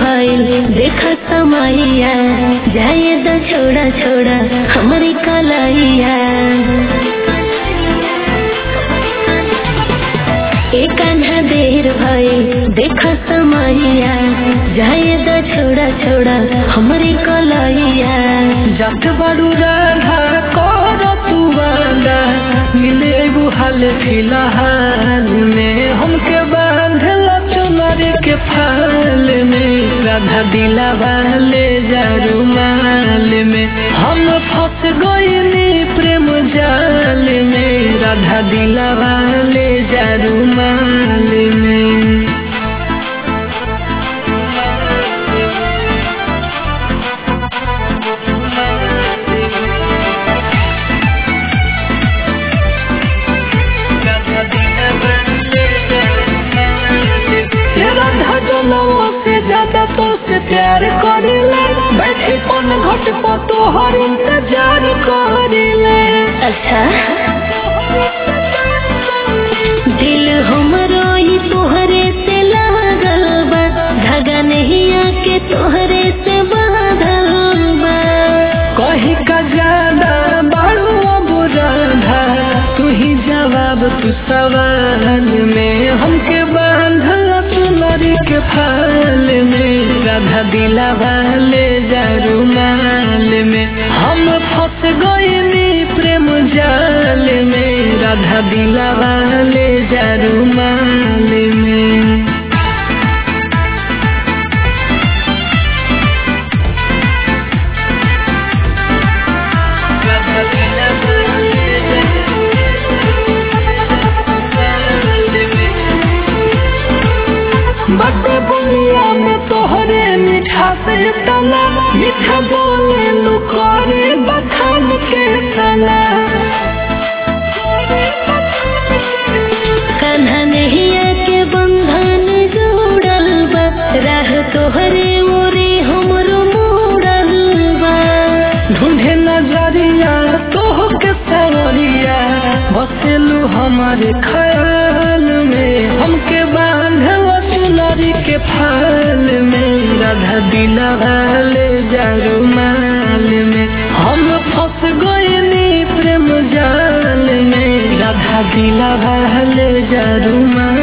भइल देखा समैया जाए द छोड़ा छोड़ा हमारी कलैया एक आधा देर भइल देखा समैया जाए द छोड़ा छोड़ा हमारी कलैया जट बड़ू राधा कर तू वादा मिले एगो हाल फिलहाल में हमके बांधल चुनरी के फाल में राधा दिला वाले जारू माल में हम फंस गईनी प्रेम जाल में राधा दिला वाले जारू माल में राधा जनवा से ज्यादा तो से प्यार करेले बैठे कौन घट पर तोहर इंतजार करेले अच्छा दिल हमरो ही तोहरे से लागल बा धागा नहीं आके तोहरे से बांधल बा कहीं का ज्यादा बाड़ू अब राधा तू ही जवाब तू सवाल में हमके बांधल सुनरी के फाल में राधा दिला वाले जारू माल में हम फंस गईनी प्रेम जाल में राधा दिला वाले जारू माल में बड़े बुनिया में तोहरे मीठा से तना मीठा बोले लुकारे बखान के तना कान्हा नहीं आके बंधन जोड़ल बा राह तोहरे ओरे हमरो मोड़ल बा ढूंढे नजरिया तोह के सवरिया बसेलू हमारे ख्याल में हमके बांधल चुनरी के फाल में राधा दिला वाले जारू माल में हम फंस गईनी प्रेम जाल में राधा दिला वाले जारू माल